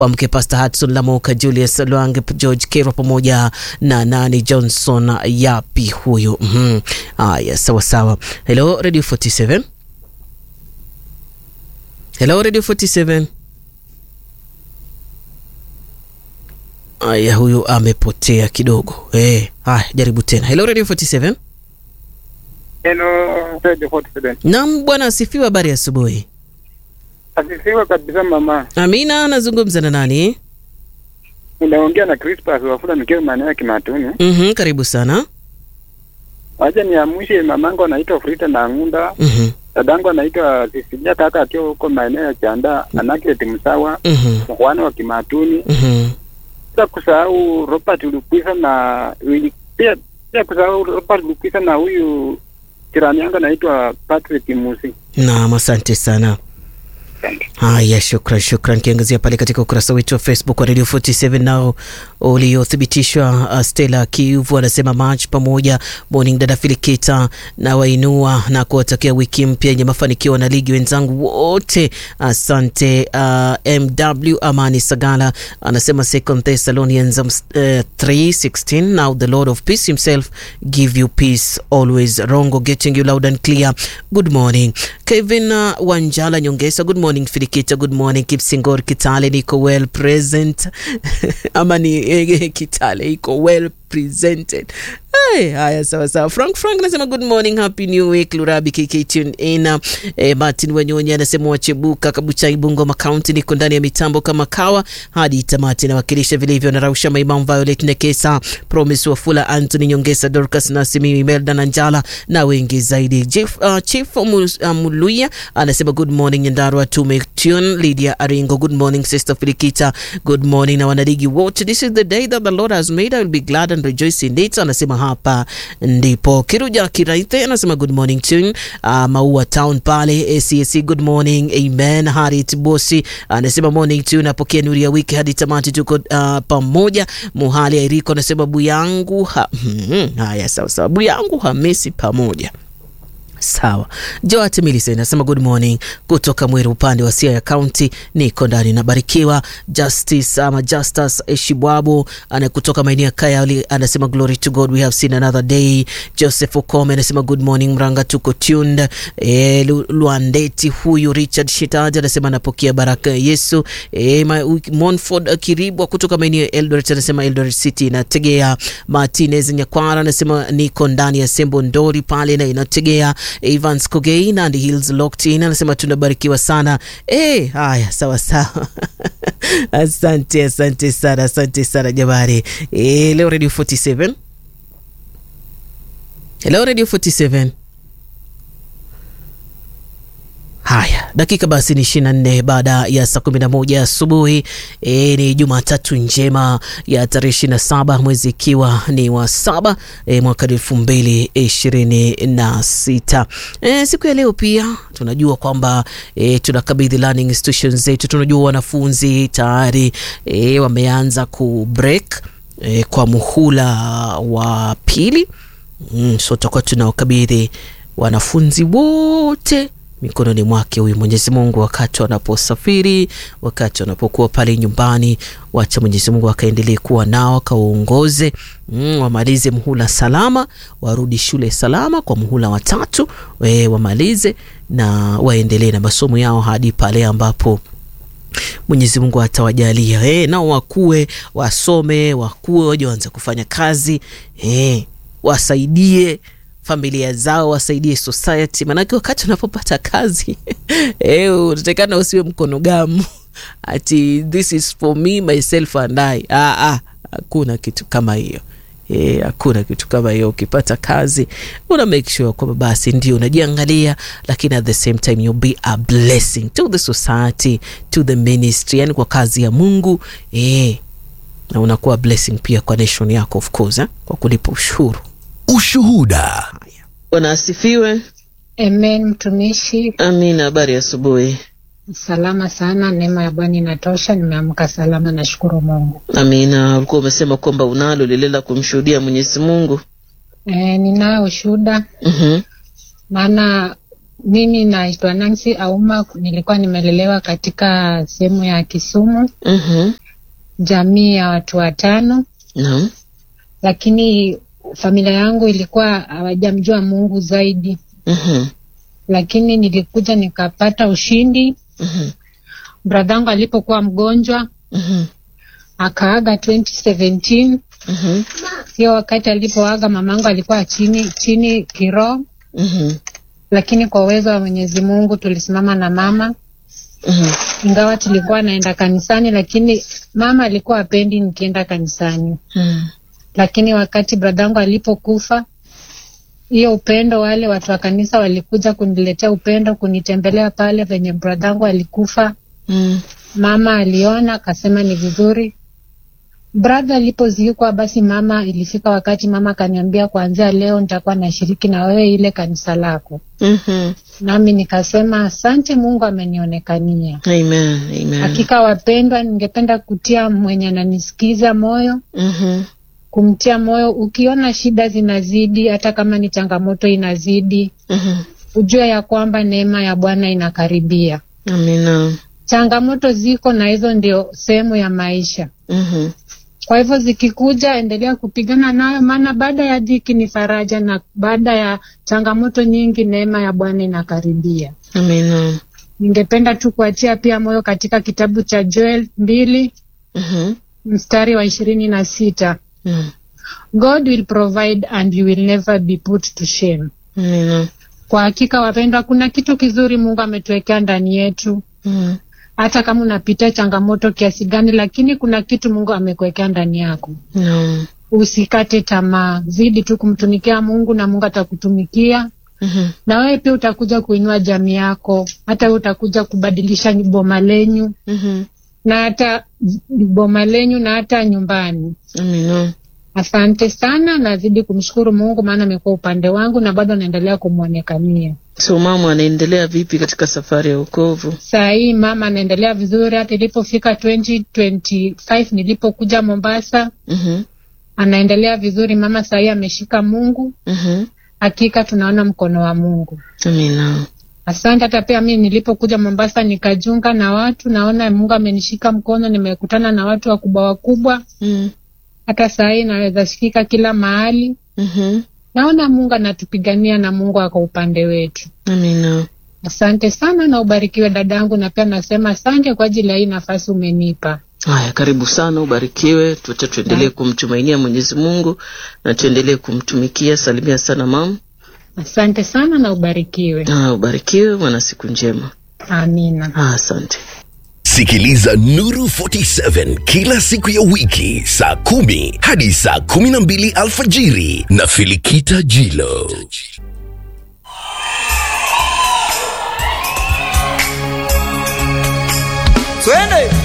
wamke Pastor Hudson Lamoka, Julius Lwange, George Kero pamoja na nani Johnson yapi huyu. Mhm. Haya, sawa sawa. Hello Radio 47. Hello Radio 47. Aya, huyu amepotea kidogo. Eh, haya jaribu tena. Hello Radio 47. Hello, Radio 47. Naam bwana asifiwe, habari ya asubuhi. Asifiwe kabisa mama. Amina, nazungumza na nani? Unaongea na Crispas Wafula nikiwa maeneo ya Kimatuni. Mhm, karibu sana. Wacha niamshe mamangu anaitwa Frida na Ngunda, Mhm. dadangu anaitwa Sisilia kaka akiwa huko maeneo ya Chanda, Anaklet Msawa, Mhm. mwana wa Kimatuni. Mhm. Bila kusahau Robert Lukwisa na Willy- pia pia kusahau Robert Lukwisa na huyu jirani yangu anaitwa Patrick Musi. Naam, asante sana. Haya, shukran shukran. Kiangazia pale katika ukurasa wetu wa Facebook wa Radio 47 nao uliothibitishwa. Uh, Stella Kiuvu anasema March pamoja morning, dada Filikita na wainua na kuwatakia wiki mpya yenye mafanikio na ligi wenzangu wote, asante. Uh, MW Amani Sagala anasema Second Thessalonians um, uh, 3:16 now the Lord of peace himself give you peace always. Rongo getting you loud and clear. Good morning Kevin uh, Wanjala Nyongesa, good morning Filikita, good morning Kipsingor Kitale, niko well present ama ni eh, Kitale iko well presented. Hey, haya sawa sawa. Frank Frank anasema good morning, happy new week. Lurabi KK tune in. Eh, Martin Wanyonyi anasema wachebuka Kabucha Ibungoma County, niko ndani ya mitambo kama kawa hadi tamati, nawakilisha vilivyo na Rausha Maimam, Violet Nekesa, Promise Wafula, Anthony Nyongesa, Dorcas Nasimi, Imelda na Njala na wengi zaidi. Chief, uh, Chief Mul- uh, Muluya anasema good morning Nyandarua tume tune. Lydia Aringo, good morning Sister Filikita, good morning na wanadigi wote. This is the day that the Lord has made, I will be glad and rejoice in it. Anasema hapa ndipo. Kiruja Kiraithe anasema good morning tune. Uh, Maua Town pale ACAC, good morning amen. Harit Bosi anasema morning tune, napokea nuru ya wiki hadi tamati, tuko uh, pamoja. Muhali Airiko anasema buyangu ha, haya sawa sawa, buyangu hamisi pamoja Sawa. Joat Millicent anasema good morning kutoka Mweru upande wa Siaya County, niko ndani nabarikiwa. Justice ama Justus Eshibwabo ana kutoka maeneo ya Kayali anasema glory to God we have seen another day. Joseph Okome anasema good morning Mranga, tuko tuned. E, Luandeti huyu Richard Shitaji anasema anapokea baraka ya Yesu. E, Monford Kiribwa kutoka maeneo ya Eldoret anasema Eldoret City inategea. Martinez Nyakwara anasema niko ndani ya Sembo Ndori pale na inategea Evans Kogei Nandi Hills locked in anasema tunabarikiwa sana. Eh, haya sawa sawa. asante asante sana asante sana jamani. Eh, leo Radio 47. Hello Radio 47. Haya, dakika basi ni ishirini na nne baada ya saa kumi na moja asubuhi. E, ni Jumatatu njema ya tarehe ishirini na saba mwezi ikiwa ni wa saba e, mwaka elfu mbili ishirini na sita. E, siku ya leo pia tunajua kwamba e, tunakabidhi learning institutions zetu. Tunajua wanafunzi tayari e, wameanza ku break e, kwa muhula wa pili mm, so tutakuwa tunawakabidhi wanafunzi wote mikononi mwake huyu Mwenyezi Mungu, wakati wanaposafiri, wakati wanapokuwa pale nyumbani, wacha Mwenyezi Mungu akaendelee kuwa nao, akawaongoze mm, wamalize muhula salama, warudi shule salama kwa muhula watatu, we wamalize na waendelee na masomo yao hadi pale ambapo Mwenyezi Mungu atawajalia eh, nao wakue, wasome, wakue, waje waanze kufanya kazi eh, wasaidie familia zao wasaidie society, maanake wakati unapopata kazi eh, unatakana usiwe mkono gamu ati this is for me myself and I. Ah, ah, hakuna kitu kama hiyo eh, hakuna kitu kama hiyo. Ukipata kazi una make sure kwamba basi ndio unajiangalia, lakini at the same time you be a blessing to the society, to the ministry, yani kwa kazi ya Mungu eh, na unakuwa blessing pia kwa nation yako of course eh, kwa kulipa ushuru. Ushuhuda. Bwana asifiwe. Amen, mtumishi. Amina. Habari asubuhi. Salama sana, neema ya Bwana inatosha. Nimeamka salama, nashukuru Mungu. Amina. Ulikuwa umesema kwamba unalo lile la kumshuhudia Mwenyezi Mungu. E, ninayo ushuhuda Mhm. maana Mimi naitwa Nancy Auma, nilikuwa nimelelewa katika sehemu ya Kisumu, Mhm. jamii ya watu watano, Naam. lakini familia yangu ilikuwa hawajamjua Mungu zaidi, Mhm. lakini nilikuja nikapata ushindi. Mhm. Bradhangu alipokuwa mgonjwa Mhm. akaaga 2017. Mhm. Hiyo wakati alipoaga mamangu alikuwa chini chini kiroho, Mhm. lakini kwa uwezo wa Mwenyezi Mungu tulisimama na mama Mhm. ingawa tulikuwa naenda kanisani, lakini mama alikuwa apendi nikienda kanisani. Mhm. Lakini wakati bradhangu alipokufa, hiyo upendo, wale watu wa kanisa walikuja kuniletea upendo, kunitembelea pale venye bradhangu alikufa. Mhm. Mama aliona akasema ni vizuri. Brother alipozikwa, basi mama, ilifika wakati mama akaniambia, kuanzia leo nitakuwa nashiriki na wewe ile kanisa lako, Mhm. nami nikasema asante, Mungu amenionekania. Amen. Amen. Hakika wapendwa, ningependa kutia mwenye ananisikiza moyo, Mhm. kumtia moyo. Ukiona shida zinazidi, hata kama ni changamoto inazidi, Mhm. ujue ya kwamba neema ya Bwana inakaribia. Amina. Changamoto ziko na hizo ndio sehemu ya maisha. Mhm. Kwa hivyo zikikuja, endelea kupigana nayo, maana baada ya dhiki ni faraja, na baada ya changamoto nyingi neema ya Bwana inakaribia. Amina. Ningependa tu kuachia pia moyo katika kitabu cha Joel mbili Mhm. mstari wa ishirini na sita. Mhm. God will provide and you will never be put to shame. Amina. Kwa hakika wapendwa, kuna kitu kizuri Mungu ametuwekea ndani yetu, Mhm. hata kama unapitia changamoto kiasi gani, lakini kuna kitu Mungu amekuwekea ndani yako. Naam. Usikate tamaa, zidi tu kumtumikia Mungu na Mungu atakutumikia Mhm. na wewe pia utakuja kuinua jamii yako, hata wewe utakuja kubadilisha boma lenyu Mhm. na hata boma lenyu na hata nyumbani. Amina. Asante sana, nazidi kumshukuru Mungu maana amekuwa upande wangu na bado anaendelea kumwonekania. So mama anaendelea vipi katika safari ya wokovu? Saa hii mama anaendelea vizuri, hata ilipofika 2025 nilipokuja Mombasa, Mhm. anaendelea vizuri mama. Saa hii ameshika Mungu, Mhm. hakika tunaona mkono wa Mungu. Amina. Asante. Hata pia mimi nilipokuja Mombasa nikajunga na watu, naona Mungu amenishika mkono, nimekutana na watu wakubwa wakubwa, Mhm. hata saa hii naweza shikika kila mahali. Mhm. Naona Mungu anatupigania na Mungu ako upande wetu. Amina. Asante sana na ubarikiwe dadangu, na pia nasema asante kwa ajili ya hii nafasi umenipa. Haya, karibu sana, ubarikiwe. Tuacha tuendelee kumtumainia Mwenyezi Mungu na tuendelee kumtumikia. Salimia sana mama. Asante sana na ubarikiwe. Ah, ubarikiwe, wana siku njema. Amina. Ah, asante. Sikiliza Nuru 47 kila siku ya wiki saa kumi hadi saa kumi na mbili alfajiri na Filikita Jilo. Twende